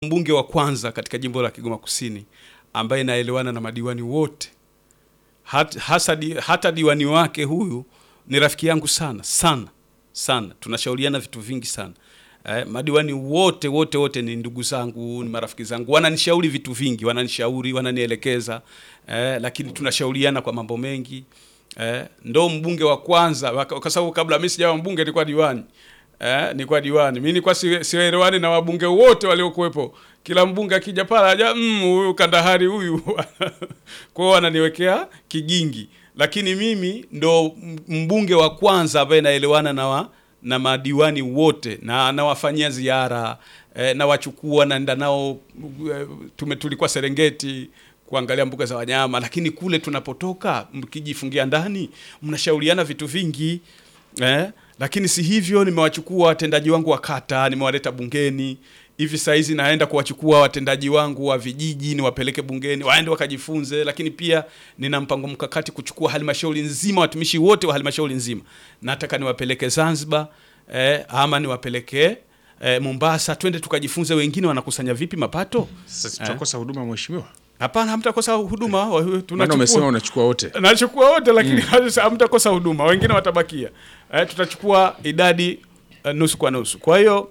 mbunge wa kwanza katika jimbo la Kigoma Kusini ambaye naelewana na madiwani wote hat, hasa di, hata diwani wake huyu ni rafiki yangu sana sana sana, tunashauriana vitu vingi sana. Eh, madiwani wote wote wote ni ndugu zangu, ni marafiki zangu, wananishauri vitu vingi, wananishauri, wananielekeza eh, lakini tunashauriana kwa mambo mengi eh, ndo mbunge wa kwanza, kwa sababu kabla mimi sijawa mbunge nilikuwa diwani eh, nilikuwa diwani mimi, nilikuwa sielewani na wabunge wote waliokuwepo. Kila mbunge akija pale aja mm, huyu Kandahari huyu kwa hiyo wananiwekea kigingi, lakini mimi ndo mbunge wa kwanza ambaye naelewana na wa, na madiwani wote na nawafanyia ziara eh, nawachukua naenda nao eh, tume tulikuwa Serengeti kuangalia mbuga za wanyama, lakini kule tunapotoka mkijifungia ndani mnashauriana vitu vingi eh, lakini si hivyo. Nimewachukua watendaji wangu wa kata, nimewaleta bungeni hivi saa hizi naenda kuwachukua watendaji wangu wa vijiji niwapeleke bungeni waende wakajifunze, lakini pia nina mpango mkakati kuchukua halmashauri nzima, watumishi wote wa halmashauri nzima nataka niwapeleke Zanzibar eh, ama niwapeleke eh, Mombasa, twende tukajifunze, wengine wanakusanya vipi mapato. Sasa tutakosa huduma mheshimiwa? Hapana, hamtakosa huduma. Maana umesema unachukua wote. Nachukua wote lakini hamtakosa huduma, wengine watabakia. Eh, tutachukua idadi uh, nusu kwa nusu. Kwa hiyo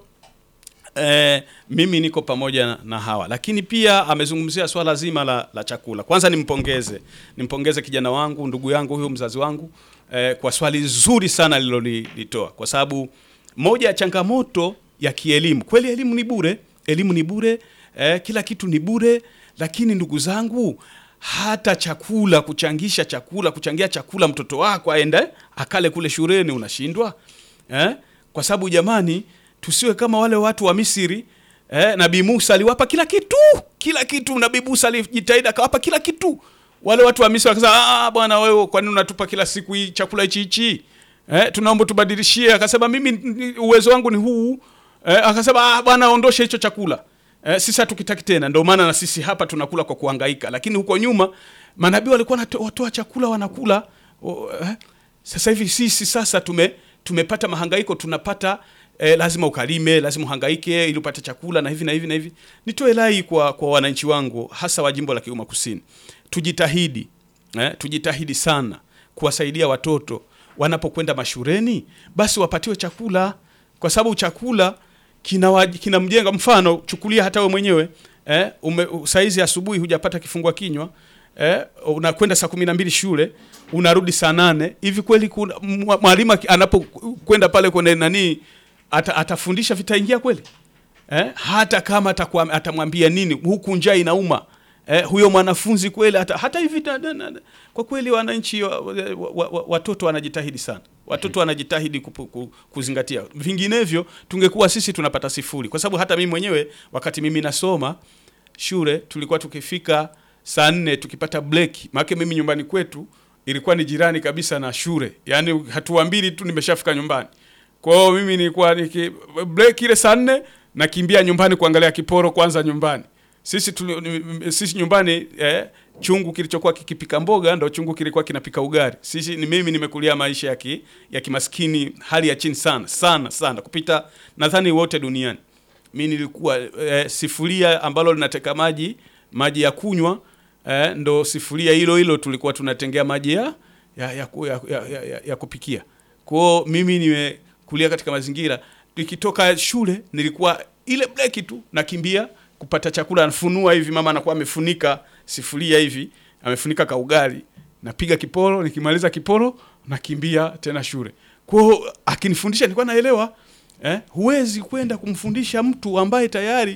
eh, mimi niko pamoja na hawa, lakini pia amezungumzia swala zima la, la chakula. Kwanza nimpongeze nimpongeze kijana wangu ndugu yangu huyu mzazi wangu eh, kwa swali zuri sana alilolitoa, kwa sababu moja ya changamoto ya kielimu, kweli elimu ni bure, elimu ni bure eh, kila kitu ni bure, lakini ndugu zangu hata chakula, kuchangisha chakula, kuchangia chakula mtoto wako aende akale kule shuleni unashindwa eh? Kwa sababu jamani, tusiwe kama wale watu wa Misri eh? Nabii Musa aliwapa kila kitu, kila kitu. Nabii Musa alijitahidi akawapa kila kitu. Wale watu wa Misri wakasema, ah, bwana wewe, kwa nini unatupa kila siku hii chakula hichi hichi eh? Tunaomba tubadilishie. Akasema mimi uwezo wangu ni huu eh? Akasema ah, bwana ondoshe hicho chakula Eh, sisi hatukitaki tena. Ndio maana na sisi hapa tunakula kwa kuhangaika, lakini huko nyuma manabii walikuwa watoa chakula wanakula. Oh, eh, sasa hivi sisi sasa tume tumepata mahangaiko, tunapata eh, lazima ukalime, lazima uhangaike ili upate chakula na hivi na hivi na hivi. Nitoe rai kwa, kwa wananchi wangu hasa wa jimbo la Kigoma Kusini, tujitahidi eh, tujitahidi sana kuwasaidia watoto wanapokwenda mashuleni, basi wapatiwe chakula, kwa sababu chakula kinamjenga kina mfano, chukulia hata we mwenyewe eh, ume, saizi asubuhi hujapata kifungua kinywa eh, unakwenda saa kumi na mbili shule unarudi saa nane hivi kweli mwalimu anapokwenda pale kwenye nani ata, atafundisha vitaingia kweli eh, hata kama atamwambia nini huku njaa inauma eh, huyo mwanafunzi kweli hata, hata hivi na, na, na, kwa kweli wananchi wa, wa, wa, watoto wanajitahidi sana watoto wanajitahidi kupu, ku, kuzingatia, vinginevyo tungekuwa sisi tunapata sifuri, kwa sababu hata mimi mwenyewe wakati mimi nasoma shule tulikuwa tukifika saa nne tukipata break, maana mimi nyumbani kwetu ilikuwa ni jirani kabisa na shule, yaani hatua mbili tu nimeshafika nyumbani. Kwa hiyo mimi nilikuwa niki break ile saa nne nakimbia nyumbani kuangalia kiporo kwanza nyumbani. Sisi tuli, sisi nyumbani eh, chungu kilichokuwa kikipika mboga ndo chungu kilikuwa kinapika ugali. Sisi ni mimi nimekulia maisha ya ki, ya kimaskini hali ya chini sana sana sana kupita nadhani wote duniani. Mimi nilikuwa eh, sifuria ambalo linateka maji maji ya kunywa eh, ndo sifuria hilo hilo tulikuwa tunatengea maji ya ya, ya, ya, ya, ya, ya kupikia. Kwao mimi nimekulia katika mazingira, nikitoka shule nilikuwa ile breki tu nakimbia kupata chakula, anafunua hivi, mama anakuwa amefunika sifuria hivi, amefunika ka ugali, napiga kiporo, nikimaliza kiporo nakimbia tena shule. Kwa hiyo akinifundisha nilikuwa naelewa eh, huwezi kwenda kumfundisha mtu ambaye tayari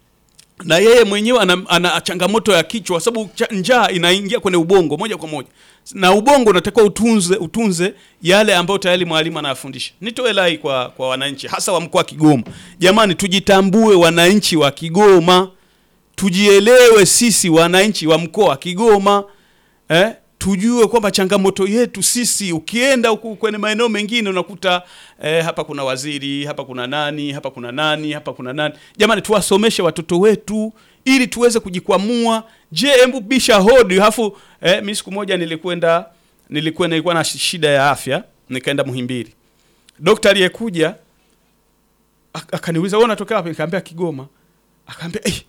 na yeye mwenyewe ana, ana changamoto ya kichwa, sababu njaa inaingia kwenye ubongo moja kwa moja, na ubongo unatakiwa utunze utunze yale ambayo tayari mwalimu anayafundisha. Nitoe rai kwa, kwa wananchi hasa wa mkoa wa Kigoma, jamani, tujitambue wananchi wa Kigoma, tujielewe sisi wananchi wa mkoa wa Kigoma eh? Tujue kwamba changamoto yetu sisi, ukienda huku kwenye maeneo mengine unakuta eh, hapa kuna waziri, hapa kuna nani, hapa kuna nani, hapa kuna nani. Jamani, tuwasomeshe watoto wetu ili tuweze kujikwamua. Je, hebu bisha hodi hafu. Eh, mimi siku moja nilikwenda nilikuwa nilikuwa na shida ya afya, nikaenda Muhimbili. Daktari aliyekuja akaniuliza wewe unatoka wapi? Nikamwambia Kigoma. akaambia eh,